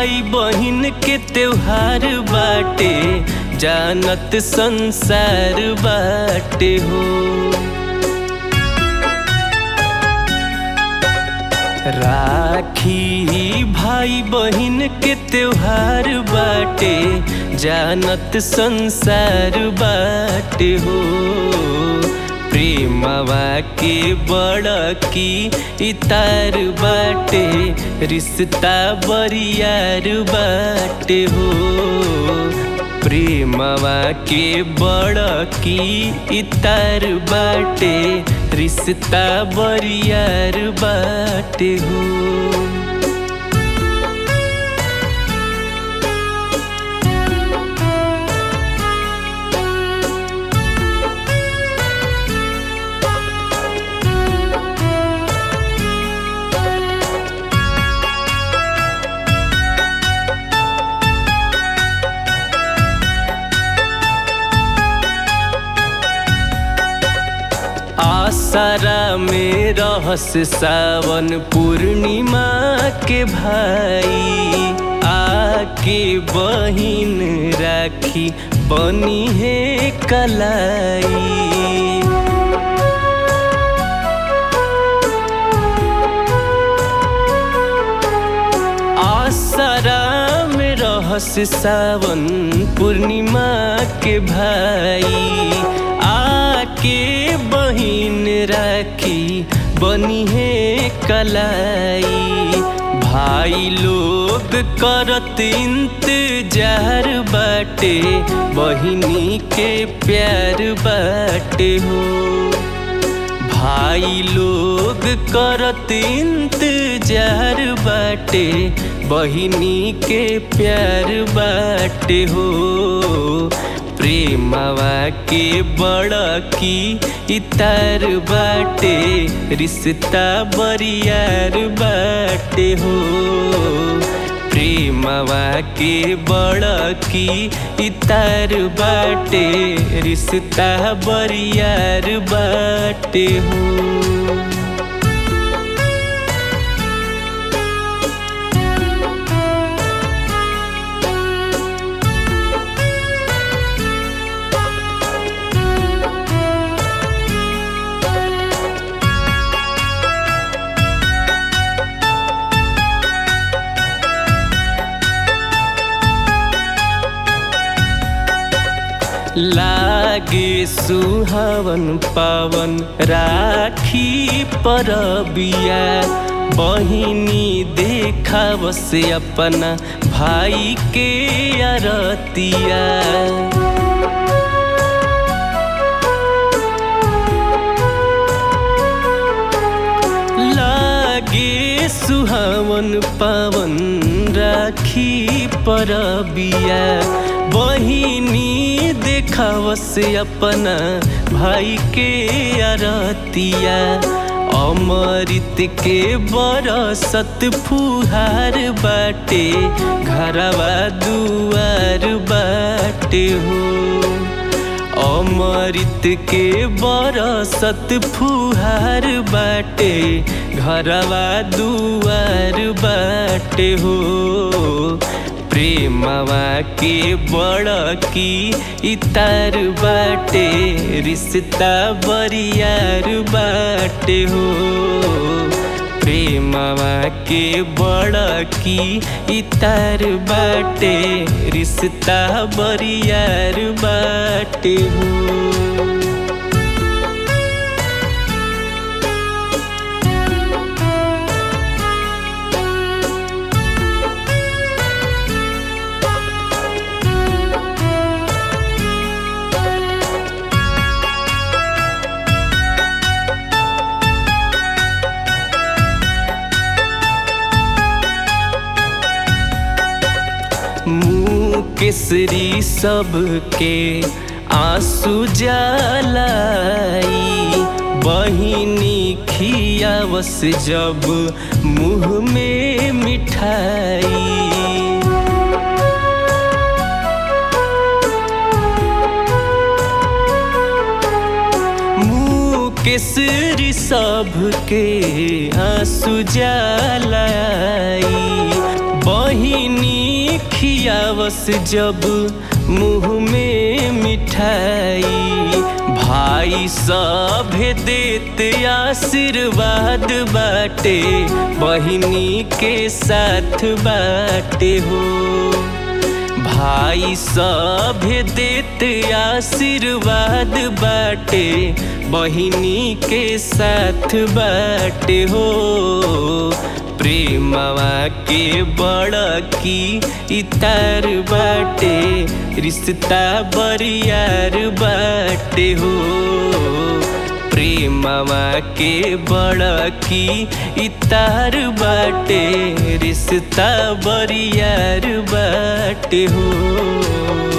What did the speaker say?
भाई बहिन के त्योहार बाटे जानत संसार बाटे हो राखी भाई बहिन के त्योहार बाटे जानत संसार बाटे हो प्रेमवा के बड़ की इतार बाटे रिश्ता बरियार बाटे हो प्रेमवा के बड़ की इतार बाटे रिश्ता बरियार बाटे हो आसारा में रहस सावन पूर्णिमा के भाई आके बहिन राखी बनी है कलाई आसरा में रहस सावन पूर्णिमा के भाई आके बहिन राखी बनी है कलाई भाई लोग करत इंतजार बाटे बहिनी के प्यार बाटे हो भाई लोग करत इंतजार बाटे बहिनी के प्यार बाटे हो प्रेमवा के बड़ की इतार बाटे रिश्ता बरियार बाटे हो प्रेमवा के बड़ की इतार बाटे रिश्ता बरियार बाटे हो लागे सुहावन पावन राखी परबिया बहिनी देखाव से अपना भाई के अरतिया लागे सुहावन पावन राखी परबिया बहिनी देखाव से अपना भाई के अरतिया अमृत के बरसत फुहार बाटे घरवा दुआर बाटे हो अमृत के बरसत फुहार बाटे घरवा दुआर बाटे हो प्रेमवा के बड़ की इतार बाटे रिश्ता बरियार बाटे हो प्रेमवा के बड़ की इतार बाटे रिश्ता बरियार बाटे हो केसरी सबके आंसू जलाई बहिनी खियावस जब मुँह में मिठाई केसरी सबके आंसू जलाई बहिनी खियावस जब मुँह में मिठाई भाई सभे देत आशीर्वाद बाटे बहिनी के साथ बाटे हो भाई सभे देत आशीर्वाद बाटे बहिनी के साथ बाटे हो प्रेमवा के बड़ की इतार बाटे रिश्ता बरियार बाटे हो प्रेमवा के बड़ की इतार बाटे रिश्ता बरियार बाटे हो